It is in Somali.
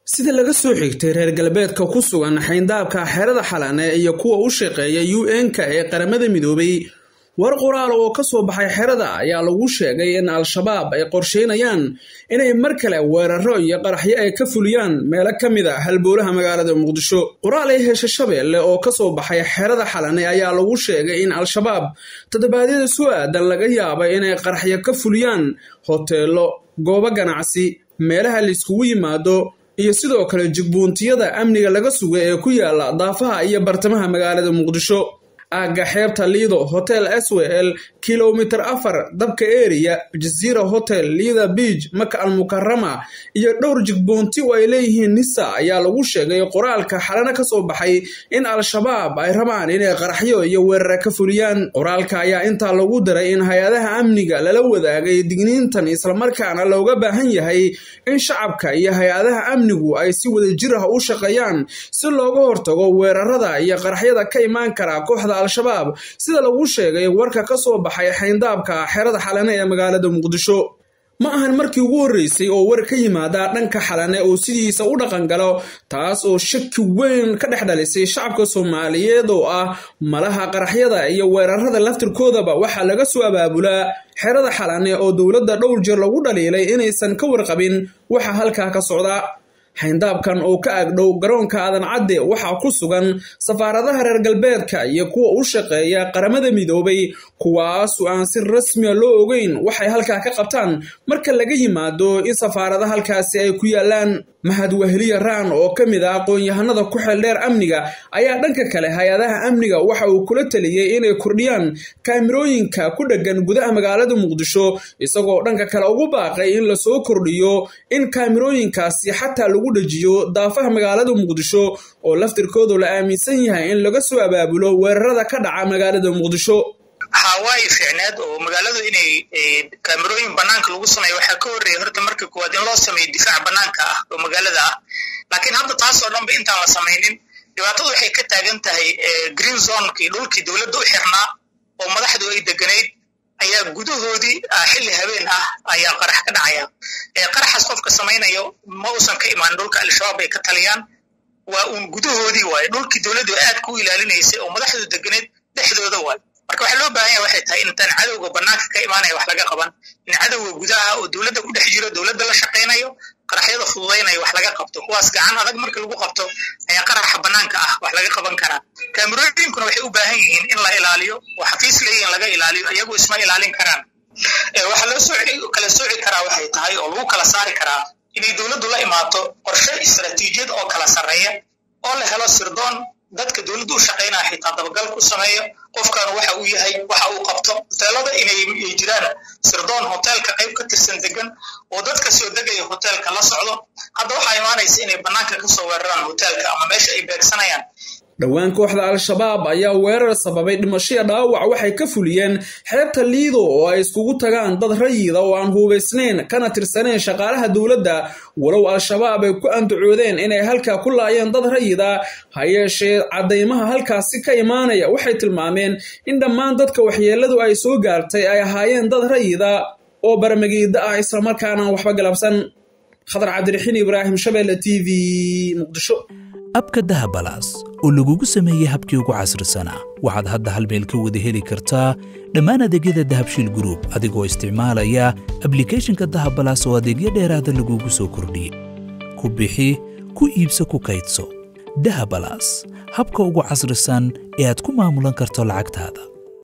sida laga soo xigtay reer galbeedka ku sugan xayndaabka xerada xalane iyo kuwa u shaqeeya u n-ka ee qaramada midoobay war qoraal oo ka soo baxay xerada ayaa lagu sheegay in al-shabaab ay qorsheynayaan inay mar kale weeraro iyo qaraxyo ay ka fuliyaan meelo ka mid a halbowlaha magaalada muqdisho qoraal ay hesha shabeelle oo ka soo baxay xerada xalane ayaa lagu sheegay in al-shabaab toddobaadyada soo aadan laga yaabay inay qaraxyo ka fuliyaan hoteelo goobo ganacsi meelaha layskugu yimaado iyo sidoo kale jigbuuntiyada amniga laga suga ee ku yaala daafaha iyo bartamaha magaalada muqdisho aagga xeebta liido hotel s w l kilomitir afar dabka eriya jaziira hotel liida biij maka almukarama iyo dhowr jigboonti oo ay leeyihiin nisa ayaa lagu sheegay qoraalka xalana ka soo baxay in al-shabaab ay rabaan inay qaraxyo iyo weerara ka fuliyaan qoraalka ayaa intaa lagu daray in hay-adaha amniga lala wadaagay digniintan islamarkaana looga baahan yahay in shacabka iyo hay-adaha amnigu ay si wadajir ah u shaqeeyaan si looga hortago weerarada iyo qaraxyada ka imaan kara kooxda al-shabaab sida lagu sheegay warka ka soo baxay xayndaabka xerada xalane ee magaalada muqdisho ma ahan markii ugu horreysay oo war ka yimaada dhanka xalane oo sidiisa u dhaqan galo taas oo shaki weyn ka dhex dhalisay shacabka soomaaliyeed oo ah malaha qaraxyada iyo weerarada laftirkoodaba waxaa laga soo abaabulaa xerada xalane oo dowladda dhowr jeer lagu dhaliilay inaysan ka warqabin waxa halkaa ka socda xayndaabkan oo ka agdhow garoonka aadan cadde waxaa ku sugan safaaradaha reer galbeedka iyo kuwa u shaqeeya qaramada midoobay kuwaasu aan si rasmiya loo ogeyn waxay halkaa ka qabtaan marka laga yimaado in safaarada halkaasi ay ku yaalaan mahad weheliya raan oo ka mid ah aqoon-yahanada ku xeeldheer amniga ayaa dhanka kale hay-adaha amniga waxa uu kula taliyey inay kordhiyaan kaamirooyinka ku dheggan gudaha magaalada muqdisho isagoo dhanka kale ugu baaqay in lasoo kordhiyo in kaamirooyinkaasi xataa lagu dhajiyo daafaha magaalada muqdisho oo laftirkoodu la aaminsan yahay in laga soo abaabulo weerarada ka dhaca magaalada muqdisho hawaayi fiicneed oo magaaladu inay kaamirooyin banaanka lagu sameeyo waxaa ka horreeya horta marka koowaad in loo sameeyo difaac banaanka ah oo magaalada ah laakiin hadda taas oo dhanba intaan la samaynin dhibaatadu waxay ka taagan tahay green zonekii dhulkii dowladda u xirnaa oo madaxdu ay deganayd ayaa gudahoodii xilli habeen ah ayaa qarax ka dhacaya qaraxaas qofka samaynayo ma uusan ka imaan dhulka al-shabaab ay ka taliyaan waa uun gudahoodii waaye dhulkii dowladdu aad ku ilaalinaysay oo madaxdu deganayd dhexdooda waaye marka waxaa loo baahan yaha waxay tahay intaan cadowga banaanka ka imaanaya wax laga qaban in cadowga gudaha oo dowladda ku dhex jiro dowladda la shaqaynayo qaraxyada fududaynaya wax laga qabto kuwaas gacan adag marka lagu qabto ayaa qaraxa banaanka ah wax laga qaban karaa kaamirooyinkuna waxay u baahan yihiin in la ilaaliyo oo xafiis leeyihin laga ilaaliyo iyagu isma ilaalin karaan waxaa loo soo kala sooci karaa waxay tahay oo lagu kala saari karaa inay dowladdu la imaato qorshe istaraatiijiyad oo kala sarreeya oo la helo sirdoon dadka dowladda u shaqaynaya xitaa dabagal ku sameeyo qofkan waxa uu yahay waxa uu qabto hoteelada inay jiraan sirdoon hoteelka qayb ka tirsan degan oo dadka soo degaya hoteelka la socdo hadda waxaa imaanaysa inay bannaanka ka soo weeraraan hoteelka ama meesha ay beegsanayaan dhowaan kooxda al-shabaab ayaa weerar sababay dhimashaya dhaawac waxay ka fuliyeen xeebta liido oo ay iskugu tagaan dad rayida oo aan hubaysnayn kana tirsaneen shaqaalaha dowladda walow al-shabaab ay ku andacoodeen inay halkaa ku laayeen dad rayida ha yeeshee caddaymaha halkaasi ka imaanaya waxay tilmaameen in dhammaan dadka waxyeelladu ay soo gaartay ay ahaayeen dad rayida oo barmagiida ah islamarkaana waxba galabsan khadar cabdiraxiin ibraahim shabeelle t v muqdisho abka dahabalaas oo lagugu sameeyey habkii ugu casrisanaa waxaad hadda hal meel ka wada heli kartaa dhammaan adeegyada dahabshiil gruub adigoo isticmaalaya ablikeeshinka dahabalaas oo adeegyo dheeraada lagugu soo kordhiyey ku bixi ku iibso ku kaydso dahabalaas habka ugu casrisan ee aad ku maamulan karto lacagtaada